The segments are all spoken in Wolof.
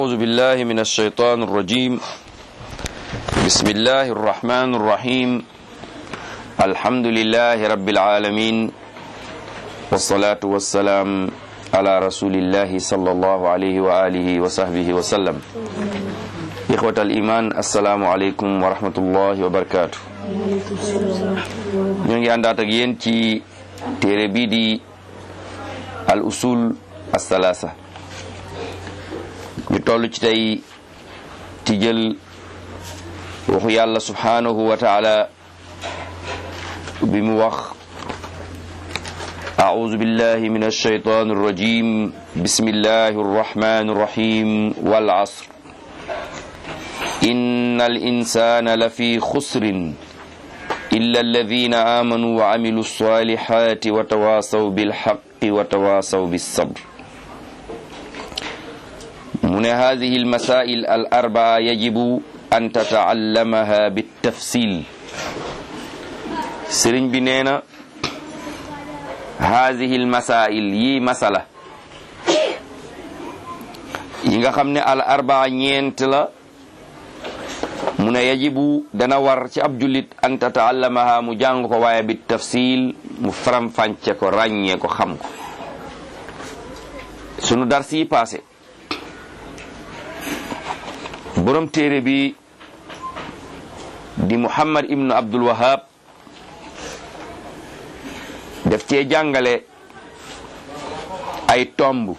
أعوذ بالله من الشيطان الرجيم بسم الله الرحمن الرحيم الحمد لله رب العالمين والصلاة والسلام على رسول الله صلى الله عليه وآله وصحبه وسلم إخوة الإيمان السلام عليكم ورحمة الله وبركاته ñu ngi àndaat ak yéen ci téere bii di al usul as-salaasa ñu toll ci tey ci jël waxu yàlla subhanahu wa taala bi mu wax أعوذ بالله من الشيطان الرجيم بسم الله الرحمن الرحيم والعصر إن الإنسان لفي خسر إلا الذين آمنوا وعملوا الصالحات وتواصوا بالحق وتواصوا بالصبر من هذه المسائل الأربعة يجب أن تتعلمها بالتفصيل سرين بنينا هذه المسائل يي مسألة ييغا خامني الأربعة ñeent la mu ne yajibu dana war ci ab jullit an tataallamaha mu jàng ko waaye bi tafsil mu faram fànce ko ràññee ko xam ko sunu dar si passé borom téere bi di muhammad ibnu abdul wahab def cee jàngale ay tomb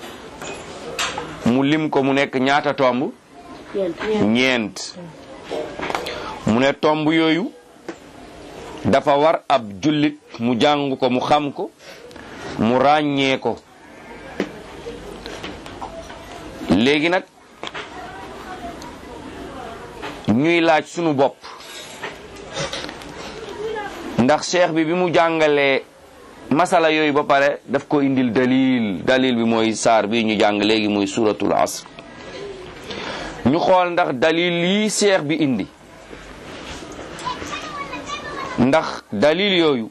mu lim ko mu nekk ñaata tomb ñeent mu ne tomb yooyu dafa war ab jullit mu jàng ko mu xam ko mu ràññee ko léegi nag ñuy laaj sunu bopp ndax cheikh bi bi mu jàngalee masala yooyu ba pare daf ko indil dalil dalil bi mooy saar bi ñu jàng léegi muy suratul asr ñu xool ndax dalil yi seex bi indi ndax dalil yooyu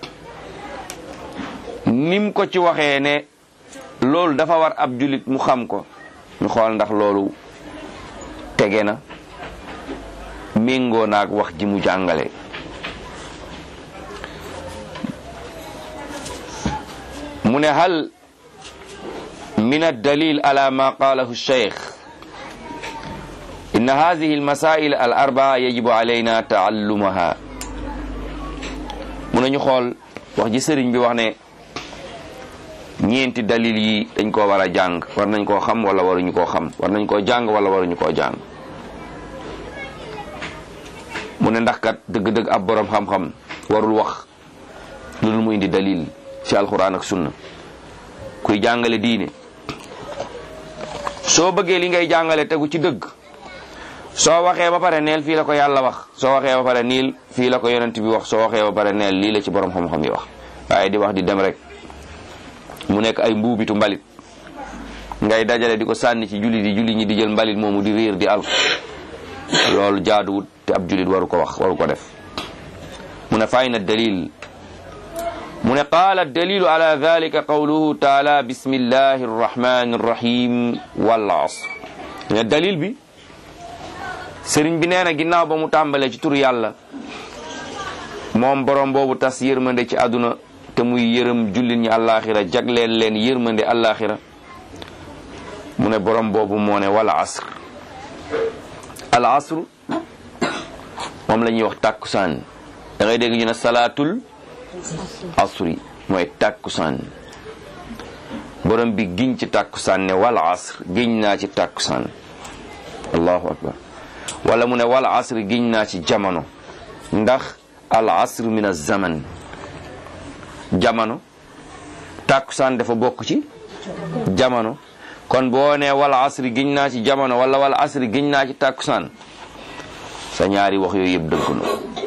nim ko ci waxee ne loolu dafa war ab jullit mu xam ko ñu xool ndax loolu tege na méngoo naag wax ji mu jàngale mu ne hal min ad-dalil ala ma qalahu cheikh إن هذه المسائل الأربعة يجب علينا تعلمها mun nañu xool wax ji sëriñ bi wax ne ñeenti dalil yi dañ koo war a jàng war nañ koo xam wala waruñu koo xam war nañ koo jàng wala waruñu koo jàng mu ne ndax kat dëgg-dëgg ab borom xam-xam warul wax lu dul mu indi dalil ci alquran ak sunna kuy jàngale diine soo bëggee li ngay jàngale tegu ci dëgg soo waxee ba pare neel fii la ko yàlla wax soo waxee ba pare niil fii la ko yonent bi wax soo waxee ba pare neel lii la ci borom xam-xam yi wax waaye di wax di dem rek mu nekk ay mbuubitu mbalit ngay dajale di ko sànni ci jullit yi jullit ñi di jël mbalit moomu di riir di alko loolu jaaduwut te ab jullit waru ko wax waru ko def mu ne fay na dalil mu ne qaala dalilu ala dalika qawluhu taala bismillahi arrahmani arrahim wal asr ne dalil bi sëriñ bi nee na ginnaaw ba mu tàmbalee ci tur yàlla moom borom boobu tas yërmande ci àdduna te muy yërëm jullit ñi àllaaxira jagleel leen yërmande àllaaxira mu ne borom boobu moo ne wal asr al asr moom la ñuy wax tàkkusaan da ngay dégg ñu ne salaatul asri mooy tàkkusaan borom bi giñ ci tàkkusaan ne wal asr giñ naa ci tàkkusaan allahu akbar wala mu ne wal asr giñ naa ci jamono ndax al asr min az-zaman jamono tàkkusaan dafa bokk ci jamono kon boo ne wal asr giñ naa ci jamono wala wal asr giñ naa ci tàkkusaan sa ñaari wax yooyu yëpp dëgg na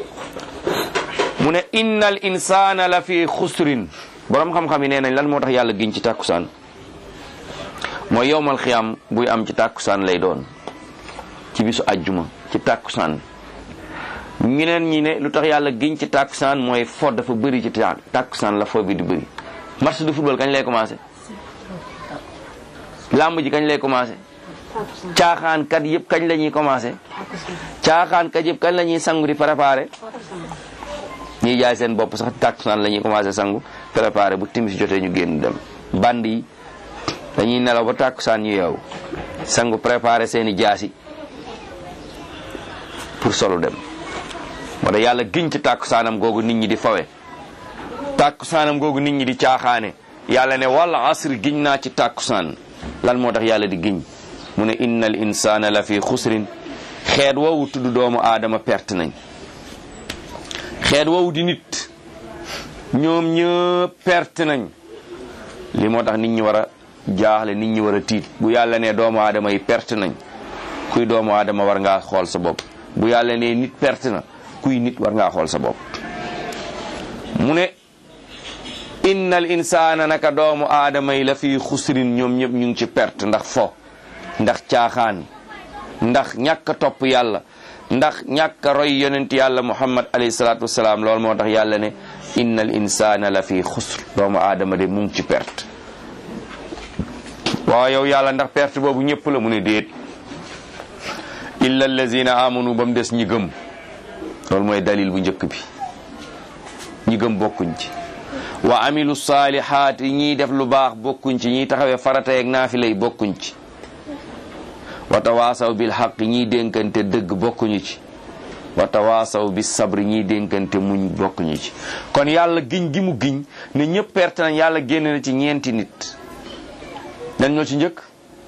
mu ne innal insana la fi xusrin borom xam-xam yi nee nañ lan moo tax yàlla giñ ci tàkkusaan mooy yowmal xiyam buy am ci tàkkusaan lay doon ci bisu ajjuma ci tàkkusaan ñeneen ñi ne lu tax yàlla giñ ci tàkkusaan mooy fo dafa bëri ci tàkkusaan la fo bi di bëri match de football kañ lay commencé lamb ji kañ lay commencé caaxaan kat yëpp kañ la ñuy commencé caaxaan kat yëpp kañ la ñuy sangu di préparé ñiy jaay seen bopp sax tàkkusaan la ñuy commencé sangu préparé bu timis jotee ñu génn dem band yi dañuy nelaw ba tàkkusaan ñu yeewu sangu préparé seeni jaasi pour solu dem moo tax yàlla giñ ci tàkkusaanam googu nit ñi di fawe tàkkusaanam googu nit ñi di caaxaane yàlla ne wal asri giñ naa ci tàkkusaan lan moo tax yàlla di giñ mu ne innal insana la fi xusrin xeet woowu tudd doomu aadama perte nañ xeet woowu di nit ñoom ñëpp perte nañ li moo tax nit ñi war a jaaxle nit ñi war a tiit bu yàlla ne doomu aadama yi perte nañ kuy doomu aadama war ngaa xool sa bopp bu yàlla ne nit perte na kuy nit war ngaa xool sa bopp mu ne innal insaana naka doomu aadama yi la fi xusrin ñoom ñëpp ñu ngi ci perte ndax fo ndax caaxaan ndax ñàkk a topp yàlla ndax ñàkk a roy yonent yàlla muhammad alayhi salaatu wasalaam loolu moo tax yàlla ne innal insaana la fi xusr doomu aadama de mu ngi ci perte waaw yow yàlla ndax perte boobu ñëpp la mu ne déet illa allazina amanu ba mu des ñi gëm loolu mooy dalil bu njëkk bi ñi gëm bokkuñ ci wa amilu saalihaat yi ñiy def lu baax bokkuñ ci ñiy taxawee farata yeeg naafila yi bokkuñ ci wa tawaasaw bil xaq ñiy dénkante dëgg bokkuñu ci wa tawaasaw bis sabri ñiy dénkante muñ bokkuñu ci kon yàlla giñ gi mu giñ ne ñëpp perte nañ yàlla génn na ci ñeenti nit nan ñoo ci njëkk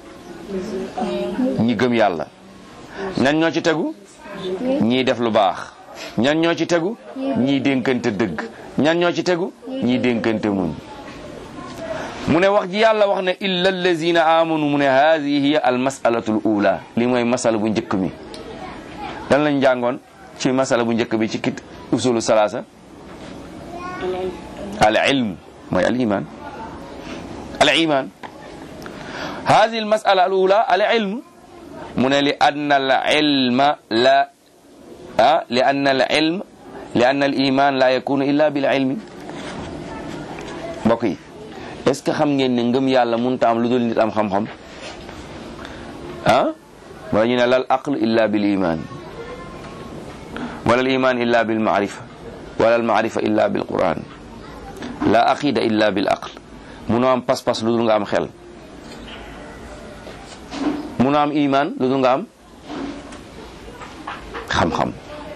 ñi gëm yàlla nan ñoo ci tegu ñiy def lu baax ñan ñoo ci tegu ñiy dénkante dëgg ñan ñoo ci tegu ñiy dénkante muñ mu ne wax ji yàlla wax ne illa allazina amanu mu ne haadihi hiya al masalatu l ula li mooy masala bu njëkk mi lan lañ jàngoon ci masala bu njëkk bi ci kit usulu salaasa al ilm mooy al iman al iman haadihi al masala al ula al ilm mu ne li anna al ilma la ah li anna al ilm li anna al iman la yakunu illa bil ilmi mbokk yi est ce que xam ngeen ne ngëm yàlla mënut a am lu dul nit am xam-xam ah wala ñu ne lal aql illa bil iman wala al iman illa bil maarifa wala al maarifa illa bil quran la aqida illa bil aql munoo am pas-pas lu dul nga am xel munoo am iman lu dul nga am xam-xam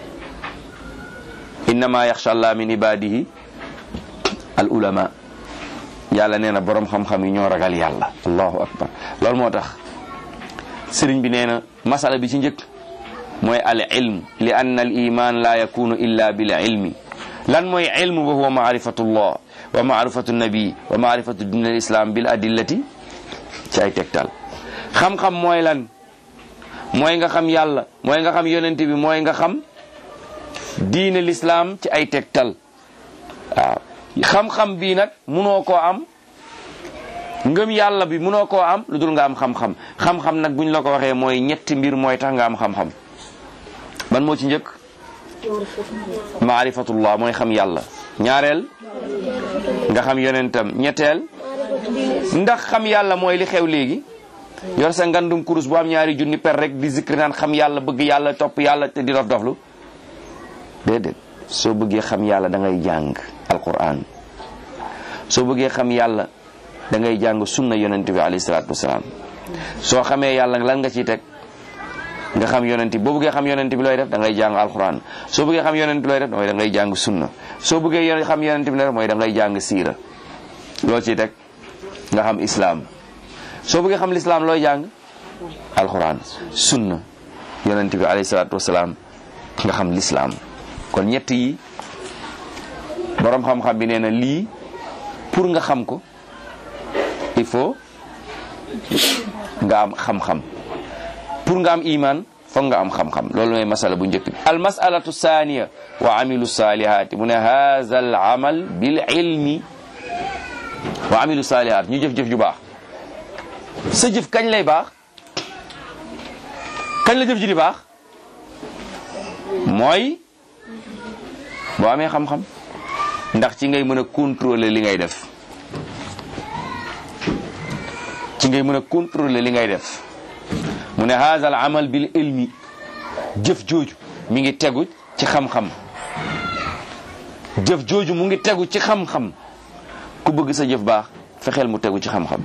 innama yaxsha allah min ibadihi al ulama yàlla nee na borom xam-xam yi ñoo ragal yàlla allahu akbar loolu moo tax sëriñ bi nee na masala bi ci njëkk mooy al ilm li anna al iman la yakunu illa bil ilmi lan mooy ilm wa huwa maarifatullah wa maarifatu nabi wa maarifatu din al islam bil adillati ci ay tegtal xam-xam mooy lan mooy nga xam yàlla mooy nga xam yonent bi mooy nga xam diine l'islam ci ay tegtal waaw xam-xam bii nag munoo koo am ngëm yàlla bi munoo koo am lu dul nga am xam-xam xam-xam nag buñ la ko waxee mooy ñetti mbir mooy tax nga am xam-xam ban moo ci njëkk maarifatullah mooy xam yàlla ñaareel nga xam yonentam ñetteel ndax xam yàlla mooy li xew léegi yor sa ngandum kurus bu am ñaari junni per rek di zikri naan xam yàlla bëgg yàlla topp yàlla te di dof doflu déedéet soo bëggee xam yàlla da ngay jàng alquran soo bëggee xam yàlla da ngay jàng sunna yonent bi alayhi salaatu wasalaam soo xamee yàlla lan nga ciy teg nga xam yonent bi boo bëggee xam yonent bi looy def da ngay jàng alquran soo bëggee xam yonent bi looy def mooy da ngay jàng sunna soo bëggee xam yonent bi looy def mooy da ngay jàng siira loo ciy teg nga xam islam soo bëggee xam lislaam looy jàng alquran sunna yonent bi alayhi salaatu wasalaam nga xam lislaam kon ñett yi borom xam-xam bi nee na lii pour nga xam ko il faut nga am xam-xam pour nga am iman foog nga am xam-xam loolu mooy masala bu njëkk bi al masalatu thaniya wa amilu salihati mu ne haza al amal bil ilmi wa amilu salihat ñu jëf-jëf ju baax sa jëf kañ lay baax kañ la jëf ji di baax mooy boo amee xam-xam ndax ci ngay mën a contrôler li ngay def ci ngay mën a contrôler li ngay def mu ne haza al amal bil ilmi jëf jooju mi ngi tegu ci xam-xam jëf jooju mu ngi tegu ci xam-xam ku bëgg sa jëf baax fexeel mu tegu ci xam-xam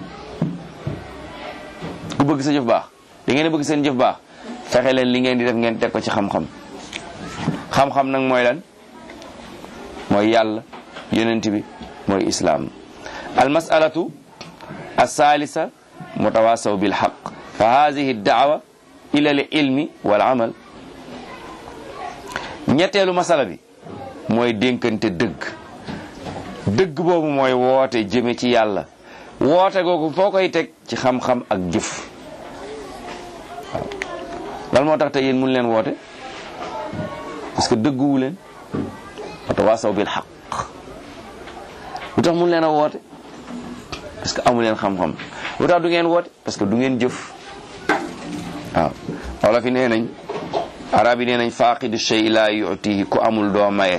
ku bëgg sa jëf baax da ngeen bëgg seen jëf baax fexe leen li ngeen di def ngeen teg ko ci xam-xam xam-xam nag mooy lan mooy yàlla yonent bi mooy islaam al masalatu alsalisa mutawasaw bil haq fa hadihi daawa ila al ilmi wal amal ñetteelu masala bi mooy dénkante dëgg dëgg boobu mooy woote jëme ci yàlla woote googu foo koy teg ci xam-xam ak jëf waaw lan moo tax te yéen mun leen woote parce que dëgguwu leen watawaasaw bil xaq lu tax mun leen a woote parce que amu leen xam-xam lu tax du ngeen woote parce que du ngeen jëf waaw wala fi nee nañ arab yi nee nañ faaqidu shay laa yutihi ku amul doo maye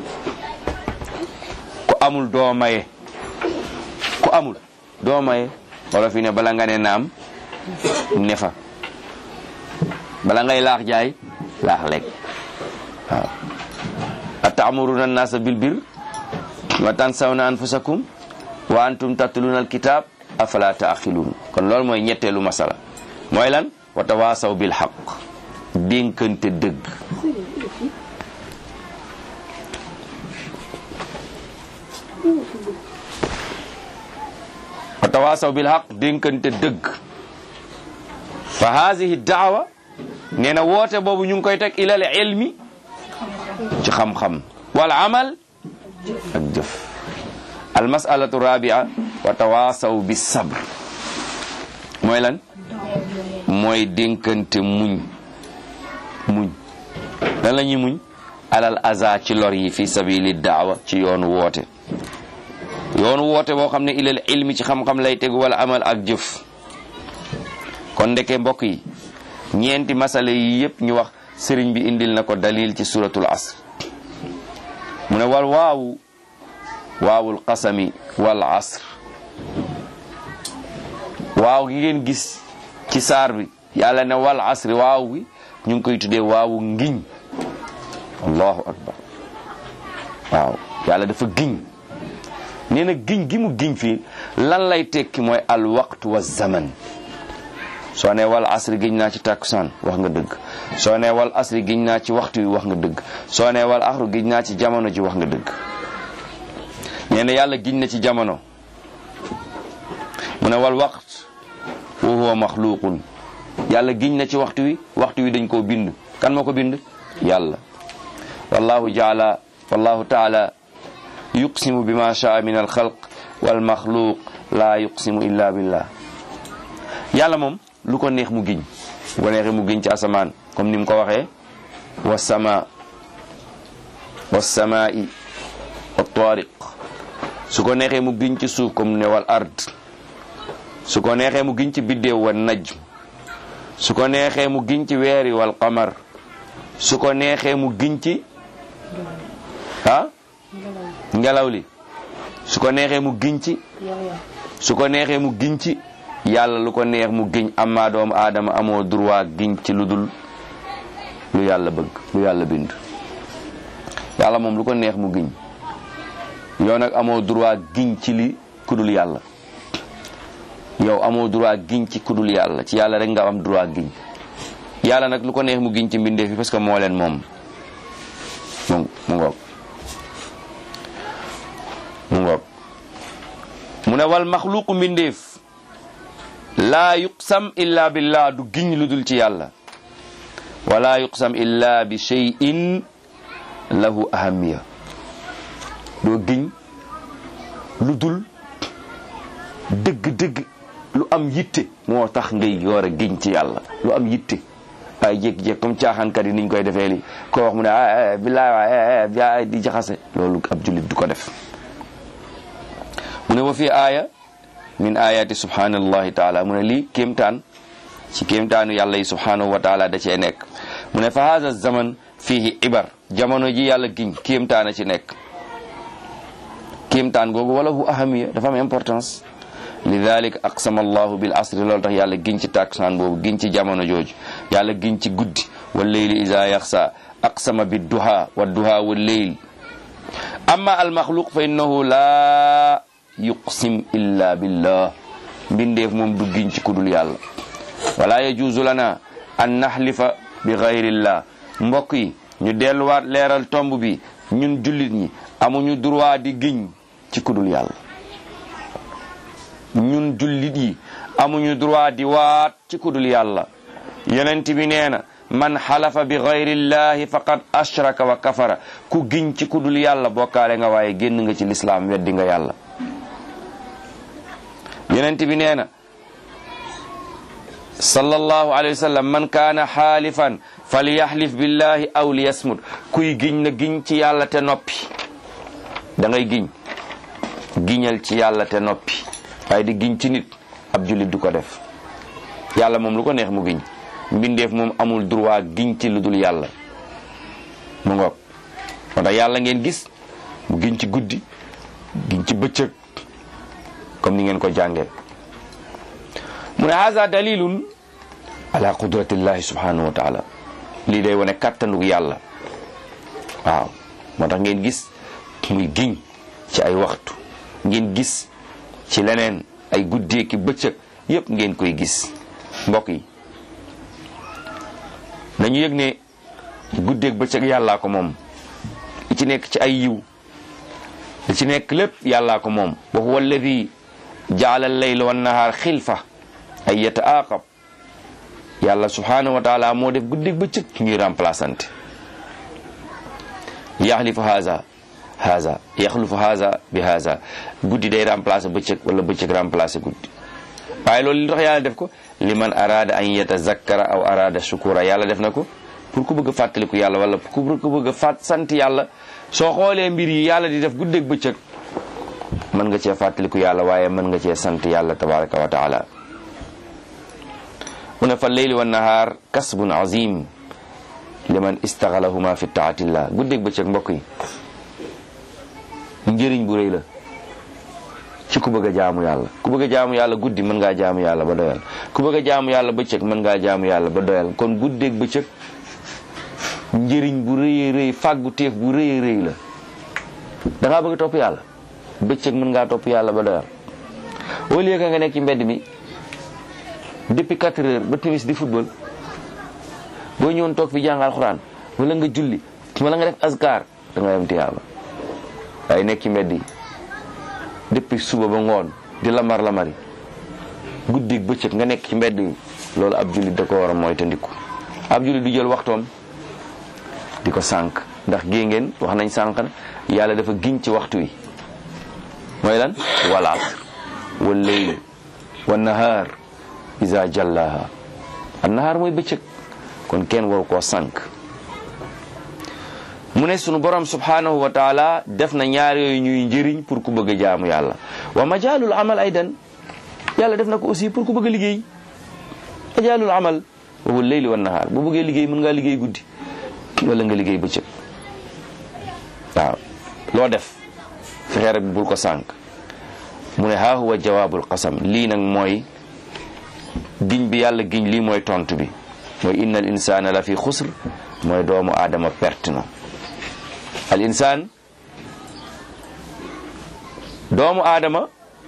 ku amul doo maye ku amul doo maye wala fi ne bala nga ne naam ne fa bala ngay laax jaay laax lekk waaw atamuruna annasa bil bir wa tansawna anfusakum wa antum tatluna alkitab afala taaqiluun kon loolu mooy ñetteelu masala mooy lan wa tawaasaw bil xaq dénkante dëgg wa tawaasaw bil xaq dénkante dëgg fa haadihi daawa nee na woote boobu ñu ngi koy teg ilal ilmi ci xam-xam wal amal ak jëf al masalatu rabia wa tawaasaw bi sabr mooy lan mooy dénkante muñ muñ lan la ñuy muñ alal aza ci lor yi fi sabili daawa ci yoonu woote yoonu woote boo xam ne ilal ilmi ci xam-xam lay tegu wala amal ak jëf kon ndeke mbokk yi ñeenti masala yi yëpp ñu wax sëriñ bi indil na ko dalil ci suratul asr mu ne wal waawu waawul qasami wal asr waaw gi ngeen gis ci saar bi yàlla ne wal asri waaw bi ñu ngi koy tuddee waawu ngiñ allahu akbar waaw yàlla dafa giñ nee na giñ gi mu giñ fii lan lay tekki mooy al waqtu wa zaman soo ne wal asri giñ naa ci takkusaan wax nga dëgg soo ne wal asri giñ naa ci waxtu wi wax nga dëgg soo ne wal axru giñ naa ci jamono ji wax nga dëgg nee na yàlla giñ na ci jamono mu ne wal waqt wa huwa maxluqun yàlla giñ na ci waxtu wi waxtu wi dañ koo bind kan moo ko bind yàlla wallahu jaala wallahu taala yuqsimu bima shaa min alxalq wal maxluq la yuqsimu illa billah yàlla moom lu ko neex mu giñ bu ko neexee mu giñ ci asamaan comme ni mu ko waxee wa sama wa samaa'i wa tariq su ko neexee mu giñ ci suuf comme ne wal ard su ko neexee mu giñ ci biddéew wa najm su ko neexee mu giñ ci weeri wal qamar su ko neexee mu giñ ci ah ngelaw li su ko neexee mu giñ ci su ko neexee mu giñ ci yàlla lu ko neex mu giñ amma doomu aadama amoo droit giñ ci lu dul lu yàlla bëgg lu yàlla bind yàlla moom lu ko neex mu giñ yow nag amoo droit giñ ci li kudul yàlla yow amoo droit giñ ci kudul yàlla ci yàlla rek nga am droit giñ yàlla nag lu ko neex mu giñ ci mbindeef fi parce que moo leen moom mu mu ngoog mu ngoog mu ne wal maxluqu mbindeef laa yuqsam illa billah du giñ lu dul ci yàlla wala yuqsam illa bi shay'in lahu ahamiya doo giñ lu dul dëgg-dëgg lu am yitte moo tax ngay yoor a giñ ci yàlla lu am yitte ay jékki-jékki comme caaxaankat yi niñ koy defee li ko wax mu ne ah billaay waay di jaxase loolu ab jullit du ko def mu ne wa fi aaya min ayati subhanallahi taala mu ne lii kéemtaan ci kéemtaanu yàlla yi subhanahu wa taala da cee nekk mu ne fa haza zaman fihi ibar jamono ji yàlla giñ kéemtaan a ci nekk kéemtaan googu wala hu ahamiya dafa am importance lidalik aqsama allahu bil asri loolu tax yàlla giñ ci tàkkusaan boobu giñ ci jamono jooju yàlla giñ ci guddi wal leyli isa yaxsa aqsama bi duha wa duha wal leyl amma al maxluq fa innahu la yuqsim illa billah mbindeef moom du giñ ci kudul yàlla wala yajuuzu lana an naxlifa bi gayrillah mbokk yi ñu delluwaat leeral tomb bi ñun jullit ñi amuñu droit di giñ ci kudul yàlla ñun jullit yi amuñu droit di waat ci kudul yàlla yonent bi nee na man xalafa bi gayrillahi faqad ashraka wa kafara ku giñ ci kudul yàlla bokkaale nga waaye génn nga ci lislaam weddi nga yàlla yonent bi nee na sallallahu alayhi wa sallam man kaana xaalifan falyaxlif billahi aw liyasmut kuy giñ na giñ ci yàlla te noppi da ngay giñ giñal ci yàlla te noppi waaye di giñ ci nit ab jullit du ko def yàlla moom lu ko neex mu giñ mbindeef moom amul droit giñ ci lu dul yàlla mu ngoog moo tax yàlla ngeen gis mu giñ ci guddi giñ ci bëccëg comme ni ngeen ko jàngee mu ne haza dalilun ala qudratillahi subhanahu wa taala lii day wane kàttanug yàlla waaw moo tax ngeen gis muy giñ ci ay waxtu ngeen gis ci leneen ay guddee ki bëccëg yépp ngeen koy gis mbokk yi nañu yëg ne guddeeg bëccëg yàllaa ko moom li ci nekk ci ay yiw li ci nekk lépp yàllaa ko moom wa huwa alladi jaala al-layla wan nahaar xilfa ay yataaqab yàlla subhanahu wa taala moo def guddeeg bëccëg ñuy remplaçante yaxlifu haza haza yaxlufu haza bi haza guddi day remplacer bëccëg wala bëccëg remplacer guddi waaye loolu li tax yàlla def ko liman arada an yatazakkara aw arada shukura yàlla def na ko pour ku bëgg a fàttaliku yàlla wala pour ku bëgg a fàtt sant yàlla soo xoolee mbir yi yàlla di def guddeeg bëccëg mën nga cee fàttaliku yàlla waaye mën nga cee sant yàlla tabaraka wa taala mu ne fa leyli wa nahaar kasbun azim liman istaxalahuma fi taatillah guddeeg bëccëg mbokk yi njëriñ bu rëy la ci ku bëgg a jaamu yàlla ku bëgg a jaamu yàlla guddi mën ngaa jaamu yàlla ba doyal ku bëgg a jaamu yàlla bëccëg mën ngaa jaamu yàlla ba doyal kon guddeeg bëccëg njëriñ bu rëy rëy fàggu teef bu rëy rëy la da ngaa bëgg a topp yàlla bëccëg mën ngaa topp yàlla ba doyal au lieu que nga nekk ci mbedd mi depuis 4 heures ba timis di football boo ñëwoon toog fi jàng alxuraan wala nga julli wala nga def askar da nga yem tiyaaba waaye nekk ci mbedd yi depuis suba ba ngoon di lamar lamari guddi bëccëg nga nekk ci mbedd yi loolu ab jullit da ko war a mooy te ndiku ab jullit du jël waxtoom di ko sànq ndax gée ngeen wax nañ sànq yàlla dafa giñ ci waxtu wi mooy lan wal asr wal leyl wa nahaar isa jallaha an nahaar mooy bëccëg kon kenn waru koo sànq mu ne sunu borom subhanahu wa taala def na ñaar yooyu ñuy njëriñ pour ku bëgg a jaamu yàlla wa majaalul amal aydan yàlla def na ko aussi pour ku bëgg a liggéey majaalul amal wa huwa leyli wa nahaar bu bëggee liggéey mën ngaa liggéey guddi wala nga liggéey bëccëg waaw loo def fexee rek bul ko sànq mu ne haa huwa jawaabul qasam lii nag mooy giñ bi yàlla giñ lii mooy tontu bi mooy inna al insana la fi xusr mooy doomu aadama perte na al insaan doomu aadama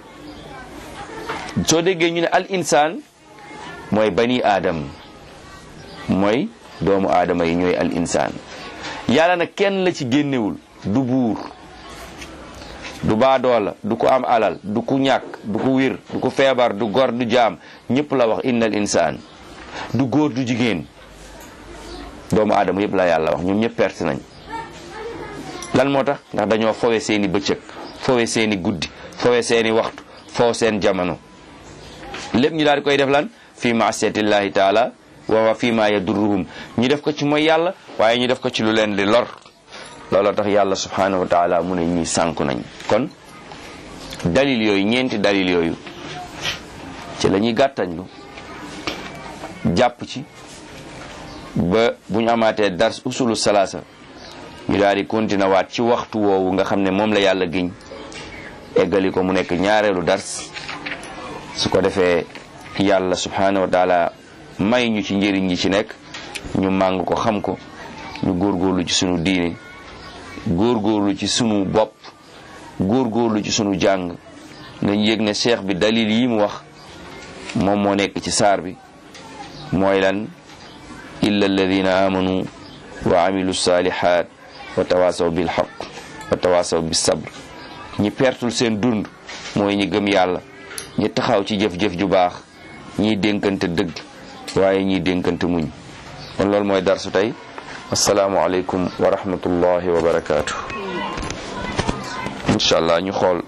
soo déggee ñu ne al insaan mooy bani aadam mooy doomu aadama yi ñooy al insaan yàlla nag kenn la ci génnewul du buur du baadoola du ko am alal du ku ñàkk du ko wir du ko feebar du gor du jaam ñëpp la wax innal insaan du góor du jigéen doomu aadama yëpp la yàlla wax ñoom ñëpp perte nañ lan moo tax ndax dañoo fowe seeni bëccëg fowe seeni guddi fowe seeni waxtu fowe seen jamono lépp ñu daal di koy def lan fi maasiyatillahi taala wa fi ma yadurruhum ñu def ko ci mooy yàlla waaye ñu def ko ci lu leen di lor looloo tax yàlla subhanahu wa taala mu ne ñuy sànku nañ kon dalil yooyu ñeenti dalil yooyu ci la ñuy gàttañlu jàpp ci ba bu ñu amaatee dars usulu salaasa ñu daal di continuer waat ci waxtu woowu nga xam ne moom la yàlla giñ eggali ko mu nekk ñaareelu dars su ko defee yàlla subhanahu wa taala may ñu ci njëriñ yi ci nekk ñu màng ko xam ko ñu góorgóorlu ci sunu diine góorgóorlu ci sunu bopp góorgóorlu ci sunu jàng nañ yëg ne cheikh bi dalil yi mu wax moom moo nekk ci saar bi mooy lan illa alladina amanu wa amilu salihat wa tawasaw bil haq wa tawasaw bis sabr ñi pertul seen dund mooy ñi gëm yàlla ñi taxaw ci jëf-jëf ju baax ñiy dénkante dëgg waaye ñiy dénkante muñ kon loolu mooy darsu tey asalaamu aleykum wa rahmatullahi wa barakaatu incha allah ñu xool